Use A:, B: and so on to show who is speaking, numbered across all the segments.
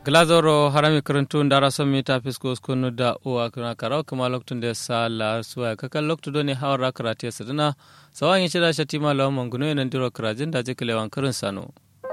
A: glazoro harami karantu ndara son mita fisko skunu da uwa kuna karau kuma loktun da sa la suwa kakan loktu doni hawar karate ya sadina sawan yi shida shatima lawan manguno yanan diro karajin da jikile wankarin sano.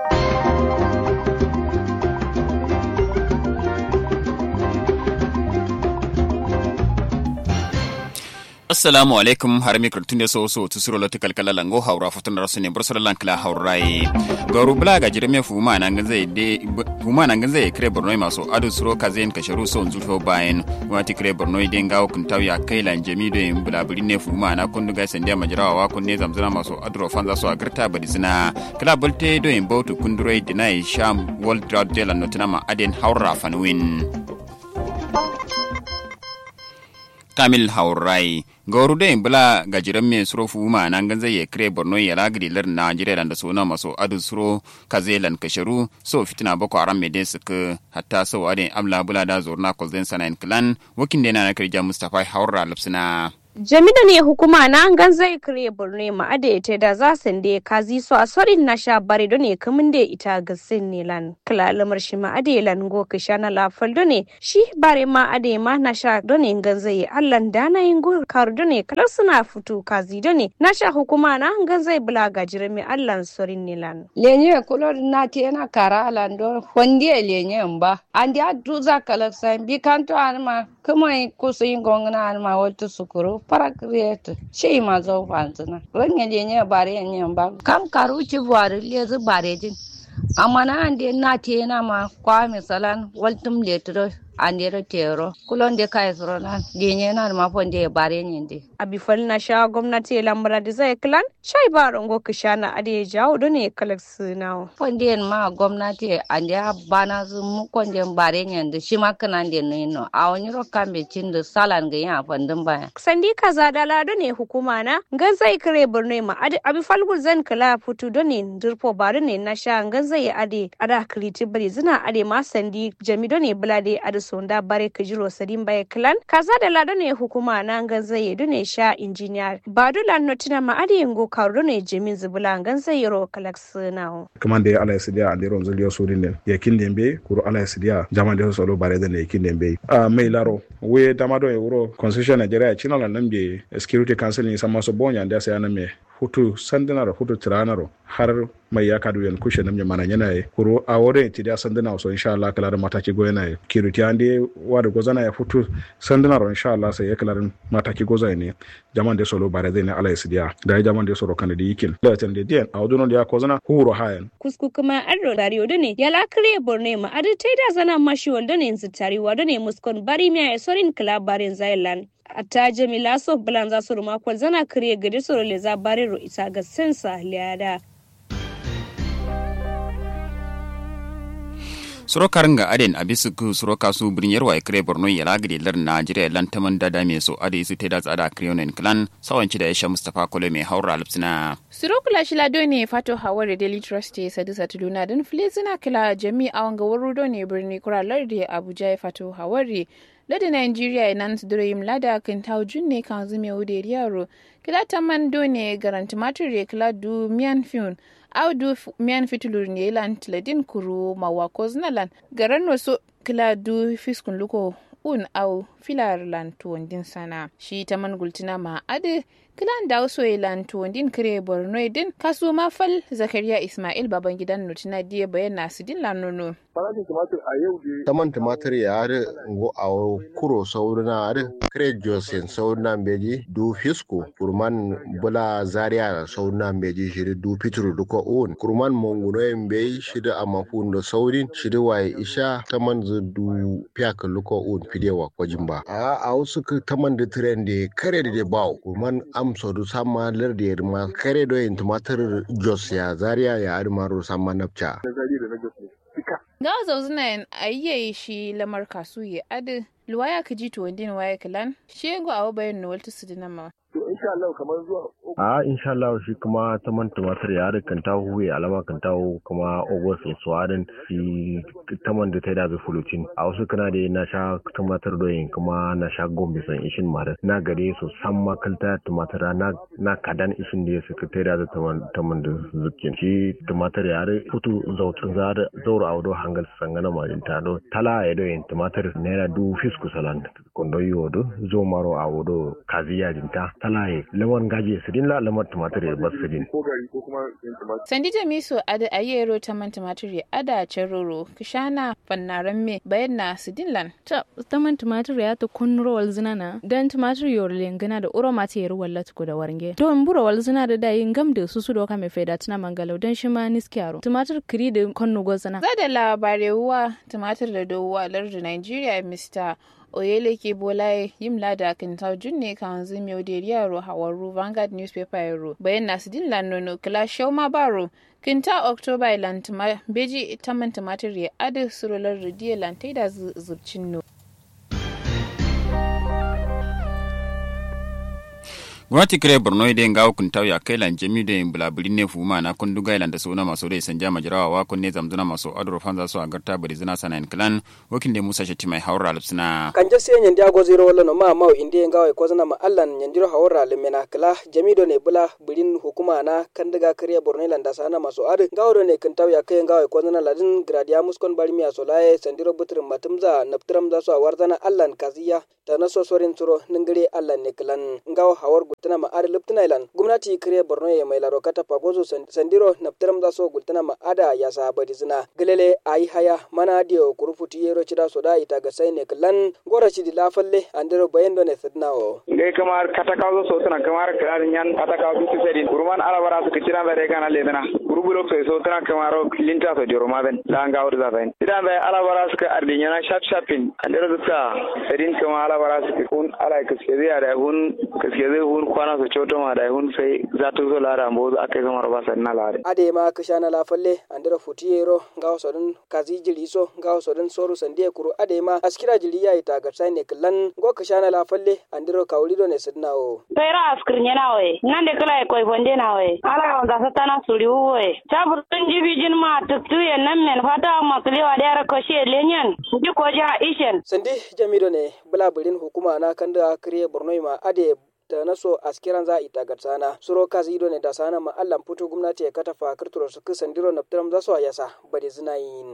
B: assalamu alaikum har mi kurtun so so tu suro lati kalkala lango haura futun rasu ne bursar lankala haurai garu bula ga jirme fuma nan gan zai de fuma nan gan zai kre borno maso adu suro kazen ka sharu so zulfo bayan wati kre borno den gawo kun taw ya kai lan jami do yin bula buli ne fuma na kun ga sandiya majrawa wa kun ne zamzana maso adro fanza so agarta badisina kala bolte do yin bautu kundure dinai sham world drought de la notinama aden haura fanwin kamil haurai gauru da bula gajiran mai suro fuma nan gan zai kire borno ya lagri lar najeriya da suna maso adu suro kazelan kasharu so fitina boko haram mai den suka hatta so adin amla bula da zorna kozden sanayin clan wakin da na kirja mustapha haura lapsina
C: Jami'da ne hukuma na an zai kire burne ma ada ita da za su da kazi so a sorin na sha bare do ne kamun da ita ga sin ne lan kala lamar shi ma ada lan go ka sha na lafal do ne shi bare ma ada ma na sha do ne gan zai allan da na yin go kar do ne kala suna fito kazi do ne na sha hukuma na an zai bula ga jirmi allan sorin ne lan
D: lenye kulo na te na kara lan do fondi lenye mba andi adu za kala san bi kanto anma kuma kusa yin gongna anma wata sukuru para create shei ma zo fanzina ranya je ne bare ne ba kam karu ci buare le zu bare din amma na ande na te na ma kwa misalan waltum letro andero tero kulon de kai soronan genye na ma fonde bare nyinde
C: abi na sha gwamnati lamura da zai klan shai ba rongo kishana ade jawo do ne kalak sunawo
D: fonde ma gwamnati ande bana zu mu konde bare nyinde shi ma kana de no a wani ro kambe cinde salan ga ya fandin baya
C: sandi kaza da lado ne hukuma na gan zai kare burne ma ade abi falgul zan kala futu do ne dirpo bare ne na sha gan zai ade ada kriti bari zina ade ma sandi jami do ne bulade ade sonda bare kajiro sadin baye clan kaza da lado ne hukuma na gan zai do ne sha injiniya ba do lan notina ma ade ngo karu ne jemin zubula gan zai ro kalak sunawo
E: kamande ala sidia ande ron zulio sudin den yakin dembe kuro ala sidia jama de solo bare den yakin dembe a mai laro we damado e wuro constitution nigeria china la nambe security council ni sama so bonya nda sai aname hutu sandinaro hutu tiranaro har mai ya kadu yan kushe namnya mana yana yi kuro a wurin ti da sandina so insha Allah kala da mataki go yana yi kiruti ande wa da gozana ya futu sandinaro insha Allah sai ya kala da mataki goza ne jaman da solo bare zai ne Allah ya sidiya da ya jaman da solo kan da yikin da tan da diyan a wajen da ya kozana huro hayan
C: kusku kuma arro dariyo da ne ya la kare borne ma adu tai da zana mashi wanda ne zitari wa da ne muskon bari miya ya sorin klabarin zailan atta jamila so bulan za su ruma kwal zana kare gari su role za bari ro isa ga sensa liyada
B: suro karanga aden abisu ku suro kasu birin yarwa ikre borno ya lagri lar najeriya lan taman dada me so ade su teda tsada kriyonen clan sawanci da yasha mustafa kole mai haura lipsina
F: suro kula shi lado ne fato hawar da daily trust ya sadu satu duna don filizina kila jami a wanga wuro ne birni kuralar da abuja ya fato hawari lada nigeria nan su dure yim lada kan tawo junne kan zume wude yaro kila taman do ne garanti matur ya kila du miyan fiun audu miyan fitulur ne lan tiladin kuru mawako znalan garan wasu kila du fiskun luko un au filar lan tuwandin sana shi ta man gultina ma ade kilan da wasu lan tuwandin kire borno din kasu mafal zakariya ismail baban gidan nutina diya bayan nasu din lan nono
G: farashin tumatir a yau dai
H: taman tumatir ya har ngo a kuro saurina har kire josin saurina beji du fisko kurman bula zaria saurina beji shiri du fitru duka un kurman monguno en be shiri a mafundo saurin shiri waye isha taman zu du piak luka un fidewa kwajin ba a a wasu taman da tren da kare da bawo kurman amso du sama lar da ma kare do en tumatir jos ya zaria ya armaro sama napcha
F: ga zauzuna yin ayyaye shi lamar kasu ya adi luwaya ka ji to wandin waya kalan shi yango a wabayin na walta su dinama
G: to insha Allah kamar zuwa
H: a insha Allah shi kuma ta man tumatir ya kan ta huwe alama kan ta kuma august so adin shi ta man da ta da fulutin a wasu kana da na sha tumatir doyin kuma na sha gombe san ishin mare na gare su san makalta tumatir na na kadan ishin da su ta da ta man da zukin shi tumatir ya re futu zautun za da zauro a wado hangal sangana marin ta do tala ya doyin tumatir naira du fisku salan kondo yodo zo maro a wado kaziya dinta tala ya lamar gaje su din la lamar tumatir ya bas din
G: ko gari ko kuma yin tumatir
F: sandi jamisu ada ayero ta man tumatir ada ceroro kishana fannaran me bayan na sidinlan
I: ta taman tumatir ya ta kunro wal zinana dan tumatir yor lengana da uro mata yar walla tuku da warnge to in buro wal zina da dayin gam da su su doka mai faida tuna mangalau dan shi ma niskiyaro tumatir kiri da konno gozana
F: za da labarewa tumatir da dowa lardu nigeria mr oyeleke bolaye yimla da kintaw junne kan zimi oderiaro hawaru vanguard newspaper yaro bayan nasu din lanono kila shauma baro kinta october ilan beji taman tumatir ya adu surolar radiyo lantai da zubcin no
B: gwamnati kire borno ide nga hukunta ya kai lan jami da bulabuli ne fuma na kun duga ilan da suna maso da sanja majirawa wa kun ne zamzuna maso adro fanza so agarta bari zina sana in klan wakin da musa shati mai haura alpsina
J: kanje se nyandi ago zero wala no ma mau inde nga wa kozana ma allan nyandiro haura lemena kala jami do ne bula bulin hukuma na kan daga kire borno ilan da sana maso adu nga do ne kan taw ya kai nga wa kozana ladin gradia muskon bari miya so laye sandiro butrin matumza naptram za so warzana allan kaziya ta naso sorin turo ningire allan ne klan nga wa hawar gultana ma ada luptana ilan gumnati kire borno ya mai laro kata pagozo sandiro naptiram da so gultana ma ada ya sabadi zina gelele ayi haya mana dio kurufuti yero chida soda ita ga sai ne klan gora chidi lafalle andiro bayendo ne sidna o
K: ngai kamar kata kawo so tana kamar kirar nyan kata kawo bisu sedin kurman alabara su kicira da rega na ledana gurubulok so so tana kamar linta so joro maben la nga wurza ben idan da alabara su ka ardi nyana shap shapin andiro zuka sedin kamar alabara su kun ala kiske zai da hun kiske zai hun kwana su coto ma da hun sai za ta zo lara mbo aka yi kamar basa na lare.
J: ade ma ka shana lafalle andira futiyero ngawo sodun kazi jiri so ngawo sodun soru sandiye kuru ade ma askira jiri ya ita ga sai ne kallan go ka shana lafalle andiro kawlido ne sidna o
L: pera askirnya na we nande kala e koy bonde na we ala on da satana suri we sabur tun jibi jin ma tuktu ye nan men fata ma kli wa dara ko she lenyen ji ko ja ishen
J: sandi jamido ne bulaburin hukuma na kanda kriye borno ma ade da na so askiran za a ita gatsana suro kazi ido ne da sana ma allan fito gwamnati ya kata fa kirturo su kisan diro na fitar za su a yasa bade zina yin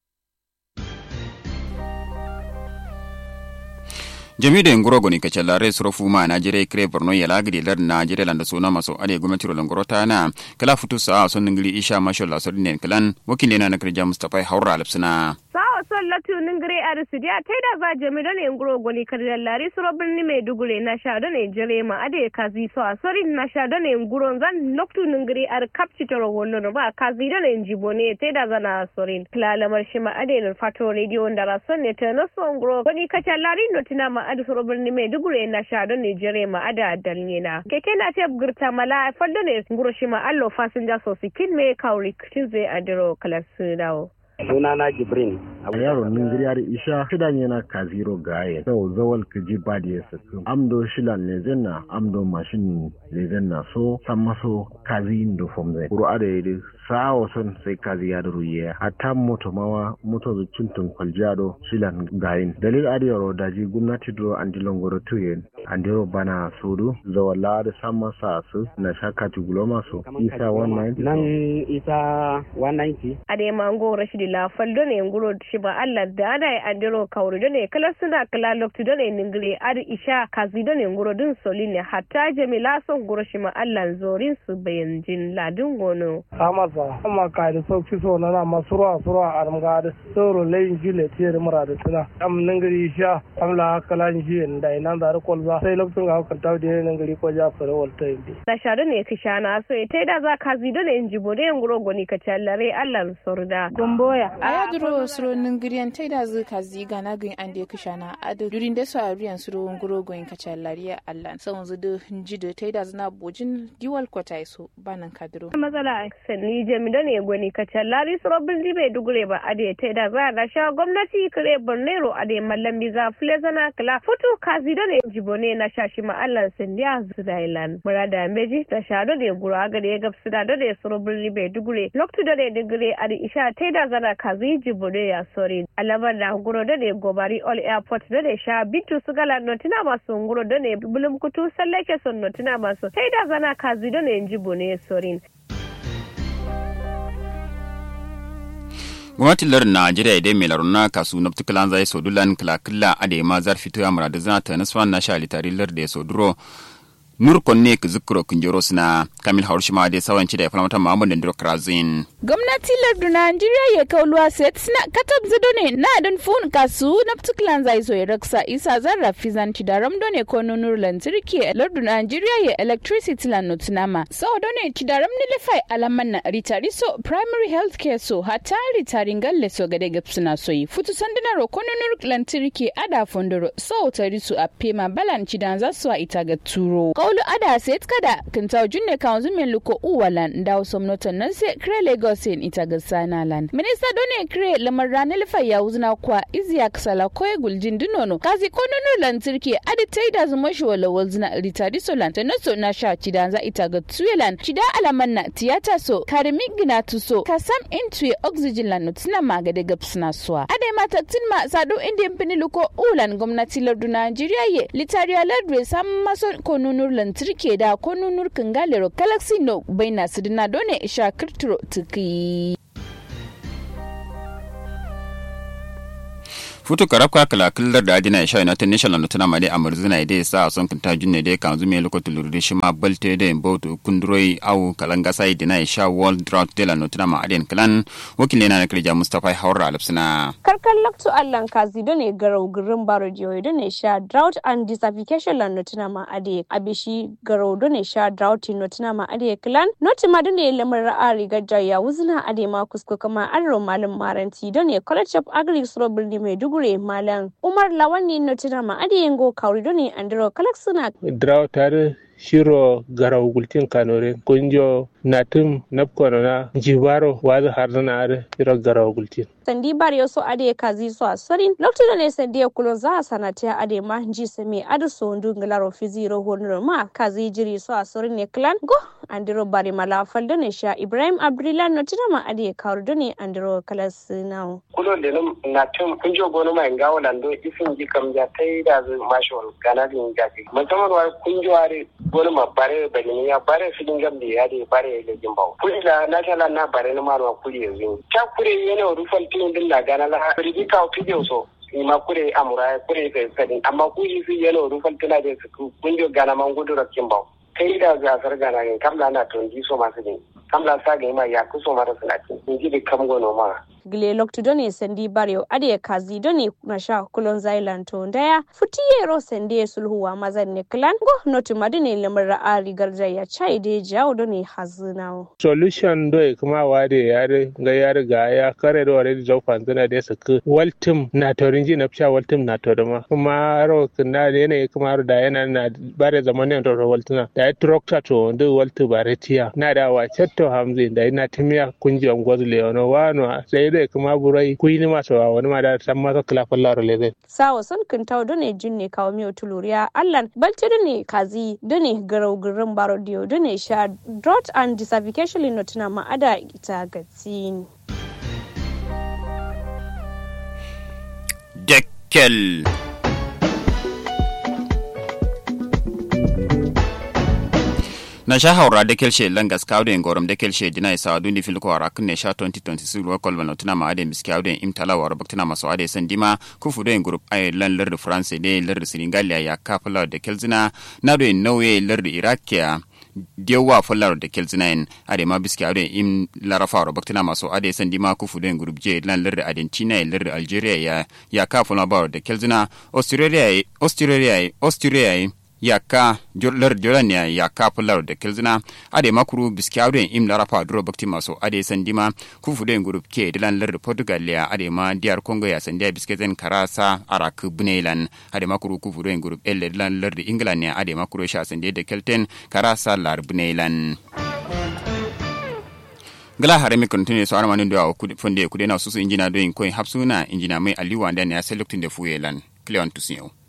B: jami da ngoro goni ka cellare suro fuma na jere kre borno ya lagri lar na jere landa sona maso ade gwamnati ro ngoro ta na kala futu sa son ngili isha masho la so dinen kalan wakile na na kirja mustafa haura alpsina
C: sawa son latu ningire a risidiya ta da za jami da ne nguro goni kariyar lari suro birni mai dugure na sha da ne jere ma ade kazi so a sori na sha da ne nguro zan loktu ningire a kapci ta rawono ba kazi da ne jibo ne ta da zana sorin klalamar shi ma ade ne fato radio da rason ne ta naso nguro goni kacal lari notina ma ade suro birni mai dugure na sha da ne jere ma ade dalne na keke na tep girta mala faldo ne nguro shi ma allo fasinja so sikin me kauri kitin zai adiro kalasu dawo
M: sunana jibrin
H: abu yaro ningiri yar isha shidan yana kaziro gaye sau zawal kaji ba da ya saku amdo shilan ne zenna amdo mashin ne zenna so san maso kazi indo fom zai kuro ada yi sawo son sai kazi ya duru ye hatta moto mawa moto zu cuntun kwaljado shilan gayin dalil adi yaro daji gwamnati duro andi longoro tuyen andiro bana sudu zawala da san masa su na shakati guloma su isa 190
M: nan isa 190
C: ade mango rashidi la faldo ne nguro shiba allah da ada e andiro kawri do ne kala suna kala lokti do ne ningiri adi isha kazi do ne nguro dun soline hatta jamila son nguro shima allah zorin su bayan jin ladin gono
N: amasa amma ka da sauki so na ma surwa surwa aram ga da soro leyin jile tiyar mura da tuna am ningiri isha am la kala ji da ina da kolza sai lokacin ga kan tawo da ningiri ko ja fara walta indi
C: na sha do ne kishana so ite da za kazi do ne injibo do nguro goni ka challare allah sorda
F: gomboya a yadiro suro banin giriyan tai da zuka ziga na gin an da kisha na adu durin da su a riyan su ruwan guro goyin kacha lariya allan sau zu da hinji da tai da zina bojin diwal kwata so banan kadiro
C: matsala sanni jami da ne gwani kacha lari su robin dibe dugure ba ade tai da za da sha gwamnati kare bornero ade mallam biza flezana kala futu kazi da ne jibone na shashi ma allan sandiya zudailan murada meji ta sha da ne gura ga da ya gabsu da da su robin dibe dugure loktu da ne digire ade isha tai da zana kazi jibone ya sori alabar da guro da ne gobari all airport da ne sha bitu su gala notina masu nguro da ne bulum kutu sallake son notina masu tai da zana kazi da ne jibone sorin
B: gwamnatin lar najeriya idan mai laruna kasu na tukalan zai sodulan kila ade ma zar fito ya murada zana ta nasfa na sha litari lar da ya soduro nur konne ka zikro kunjoro suna kamil haushima da sawanci da ya falamata muhammad da krazin
F: gwamnati lardu najeriya ya kauluwa set suna katab zido ne na don fun kasu na tuklan zai so ya raksa isa zarra fizanci da ramdo ne ko nunur lantarki lardu najeriya ya electricity lan notunama so do ne ci da ramni lefai alaman na ritari so primary health care so hata ritarin galle so gade gap suna so yi futu sanduna ro ko nunur lantarki ada fondoro so tari su a pema balan ci dan za su a ita ga turo kaulu ada set kada kintaw junne kanzu men luko uwalan ndaw somnotan nan se kre lagos sen ita ga sanalan minista done kre lamar ranar ya wuzna kwa iziya kasala koye guljin dunono kazi ko nono lantarki adi tai da zuma shi wala wuzna ritari solan ta naso na sha cida za ita ga tuyelan cida alaman na tiyata so karimi gina tuso kasam intuye oxygen lan nutina magade gapsna suwa ade mata ma sado indian pini luko ulan gwamnati lardu najeriya ye litariya lardu sam maso ko nunur lantarki da ko nunur kangalero galaxy no baina sidina done isha kirturo tuki
B: futu karabka kala killar da adina isha united national na tana mali amarzina ide sa son kinta junne de kan zume lokacin lurdi shi ma balte de botu kunduroi au kalanga sai dina isha world drought de la notuna ma adin klan wakil na kirja mustafa haura alapsina
C: karkan laktu allan kazi do ne garau gurin baro jiyo do ne sha drought and desertification la notuna ma ade abishi garau do ne sha drought notuna ma ade klan noti ma do ne lamar ra'a rigar jaya wuzina ade ma kusko kama arro malam maranti do ne college of agri suro birni maiduguri gure malam umar lawani no tina ma adi yengo kauri doni andro kalak suna
N: draw tare shiro garau gultin kanore kunjo natum napkono na jibaro wazi harzana are shiro garau gultin
C: sandi bari yoso ade kazi so asorin lokto ne sandi kulo za sanata ade ma ji seme adu so ndu nglaro fiziro honro ma kazi jiri so asorin ne clan go andiro bari mala faldo ne sha ibrahim abdullah no tina ma ade kauri doni andro kalas now
O: kulo de natum kunjo gono ma ngawo lando ifin ji kam ja tai da mashon kana din jaji musamman wa kunjo are wani ma bare bani ya bare filin gambe ya de bare ya gin bawo kuri la na shala na bare na marwa kuri yanzu ta kure yana rufal tin din la gana la rigi ka o video so ni ma kure amura kure ka sadin amma kuri fi yana rufal tana da su kunjo gana man gudu rakin bawo kai da gasar gana ne kamla na tonji so masu ne kamla sa ga ma ya kuso mara sunati in ji da kam gono ma
C: gile loktu doni sendi baryo ade kazi doni na sha kulon zailan to ndaya futiyero sende sulhuwa mazan ne klan go notu madine lamar ari garja ya chai de jawo doni hazinao
N: solution do kuma wade yare ga yare ga ya kare do wale jo fanzana de saka waltim na torinji na psha waltim na torima kuma ro kana de ne kuma da yana na bare zamanin to waltina da ya trokta to ndo waltu bare tiya na da wa chatto hamzi da ina timiya kunji on gozle ono wano sai dai kuma burai kuyi masu wa wani ma da san masa kilafin laro lezai.
C: Sawa sun kintaw done junne kawo miyo tuluriya allan balti done kazi done garau garin baro diyo done sha drought and desertification notuna ma'ada ita gatsin.
B: Dekkel. na sha haura da kelshe langas kawden gorom da kelshe dina isa adu ni filko ara kunne sha 2026 wa kolbano tuna ma ade miski kawden imtala wa baktina maso ade sandima ku fudo en group ay lan lar france de lar senegal ya kapla de kelzina na do nowe lar irakia dewa fallar da kelzina en ade ma biski ade im larafa wa baktina maso ade sandima ku fudo en group je lan lar argentina lar algeria ya ya kapla ba da kelzina australia australia australia yaka lar jolan ya yaka pular da kilzina ade makuru biskawden im lara pa duro bakti maso ade sandima ku fude group ke dilan lar portugal ya ade ma diar congo ya sandia bisketen karasa arak bunelan ade makuru ku fude group el dilan lar england ya ade makuru sha sandia da kelten karasa lar bunelan gala hare mi kontine so arma ndo aw fonde kudena susu injina do in koy hapsuna injina mai aliwa ndan ya selektin de fuyelan cleon tusiyo